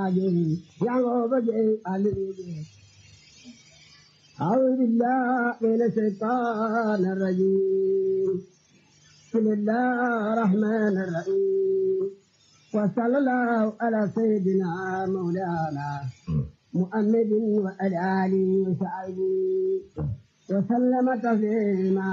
waajur yangooba jeey alibi أعوذ بالله من الشيطان الرجيم بسم الله الرحمن الرحيم وصلى الله على سيدنا مولانا محمد وعلى آله وصحبه وسلم تسليما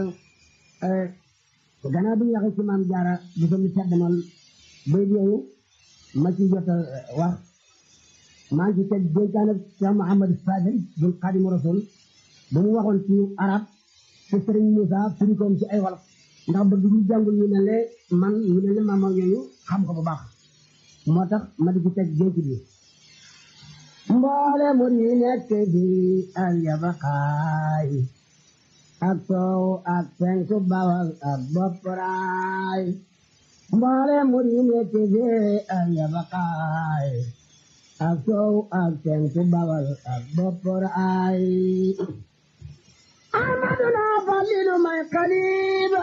gannaaw bi ñu waxee ci maam jaara di ko mi seddamal bay yooyu ma ci jot a wax maa ngi ci teg dénkaan ak Cheikh Mouhamadou Fadel bun Xaadimu Rasul ba mu waxoon ci arab ci Sëriñ Moussa firi koom ci ay wolof ndax bëgg ñu jàngul ñu ne le man ñu ne le maam yooyu xam ko bu baax moo tax ma di ci teg dénk bi mboole mu yi nekk bi ak yabakaay ak soow ak penku bawal ak bopparaay mboole mu yi nekk bi ak yabakaay ak soow ak penku bawal ak bopparaay amaduna falilu may xaliba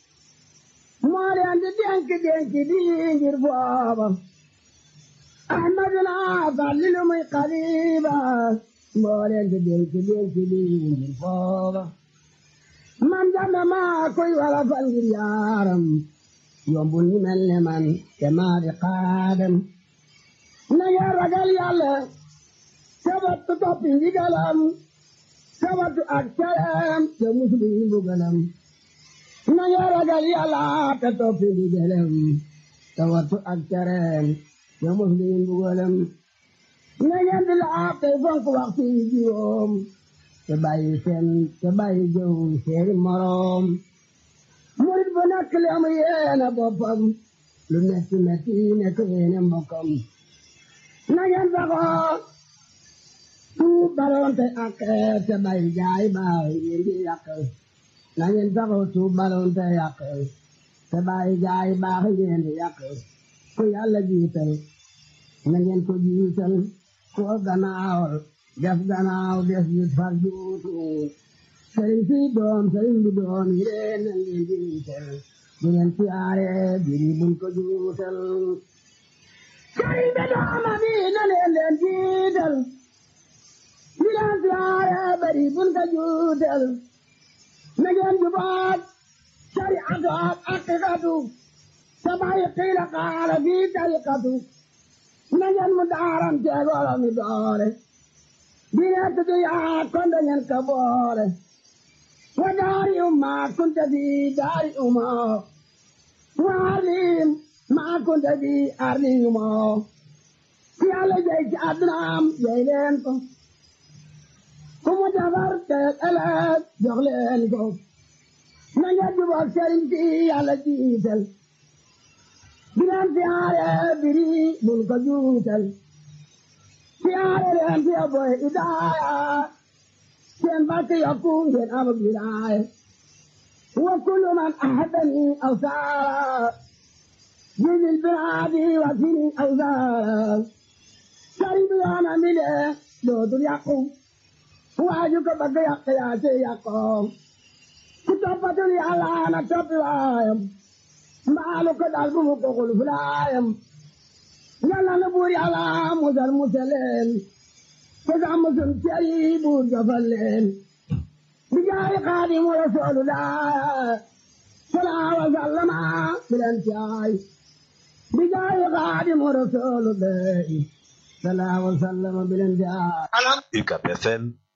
moo leen di dénk dénk bi ngir booba ahmaduna falilu muy xaliba moo leen di dénk dénk bi ngir booba man jàmba maa koy wala fal ngir yaaram yombul ñu mel ne man te maa di xaadam na nga ragal yàlla sabatu toppi ndigalam sabatu ak caram te musli mbugalam na nga ragal yàlla te toppi ndigalam sabatu ak caram te musli mbugalam na ngeen di laab tey fonk waxtu yi juróom te bàyyi seen te bàyyi jëw seeni moroom murit bu nekk li am yéene boppam lu metti metti nekk yéene mbokkam na ngeen saxoo tuub balonte ak te bàyyi jaay baax ngeen di yàq na ngeen saxoo tuub balonte yàq te bàyyi jaay baax ngeen di yàq ku yàlla jiital na ngeen ko jiital ku gannaawal def gannaaw des yi far juutu sëriñ si doom sëriñ bi doom yi leen na ngeen jiital bu ngeen siyaare biri buñ ko juutal sëriñ bi dooma bi na leen leen jiital bu leen siyaare biri buñ ko juutal na ngeen jubaat shariatu ak aqiqatu sabay qiila qaala fi tariqatu na ngeen mu daaram teegolo mi doore dina tudu yaa konde ngeen ka boole wa daari umma kunta fi daari umma wa arlim ma kunta fi arli umma ki Yàlla jey ci addunaam jey leen ko ku mu defar te ëllëg jox leen ko na ngeen jubóog sëriñ si Yàlla jiital di leen siyaare biri bul ko juutal siyaare leen fi boy idaaya seen barke yokku ngeen am wilaaya wa kullu man ahadani aw saara jidil biraadi wa sini aw saara sëriñ bi yoona mi de dootul yàqu waaju ko bëgg yàq yaa ci yàqoo ku toppatul yàlla na toppi waayam mbaalu ko dal bu mu ko xul fulaayam yàlla na buur yàlla musal musaleen te sax musul ceri buur jofal leen bi jaay xaadimu rasulullah salaa wa sallama bilen caay bi jaay xaadimu rasulullah salaa wa sallama bilen caay UCAB FM